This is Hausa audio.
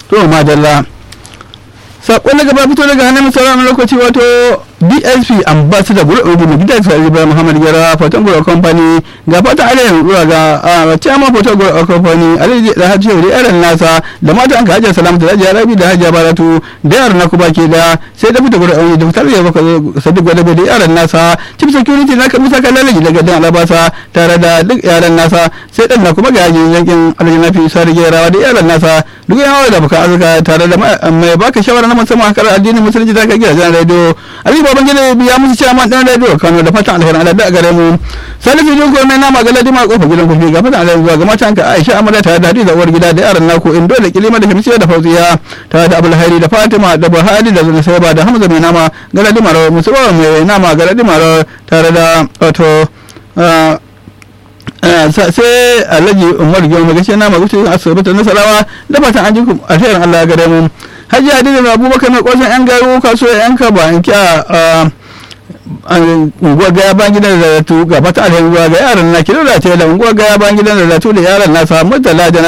to madalla sakon na gaba fito daga hannun sauran lokaci wato dsp ambassador gura ubu mai gidan sa ibrahim muhammad gara fatan gura company ga fatan alayyar zuwa ga chairman fatan gura company alayyar da hajji da yaran nasa da matan ka hajjar salamatu da hajjar rabi da hajjar baratu da yaran na kuma ke da sai da fita gura ubu da fitar da baka sadiq gwadabe da yaran nasa chief security na kan musa kallalaji daga dan alabasa tare da duk yaran nasa sai dan na kuma ga yajin yankin alayyar nafi isa da gerawa da yaran nasa duk yawa da baka azuka tare da mai baka shawara na musamman hakar addinin musulunci ta kai gidajen radio ali baban gida biya musu cewa man dan radio kano da fatan alheri Allah da gare mu salisu jin ko mai nama ga ladima kofa gidan kufi ga fatan alheri zuwa ga matan ka Aisha Amada tare da Hadiza uwar gida da yaran naku indo da kilima da Shamsiya da Fauziya tare da Abul Hairi da Fatima da Buhari da Zulsaiba da Hamza mai nama ga ladima ro musuwa mai nama ga ladima ro tare da wato sai alhaji umar gyo mai gashi na magutu asibitin nasarawa da fatan an ji alherin allah gare mu hajji hadiza da abubakar mai kwasan yan garu kasuwa yan kaba in kya unguwar gaya ban gidan da zatu ga fatan alherin zuwa ga yaran na kilo da ta yi da unguwar gaya ban gidan da zatu da yaran na samu da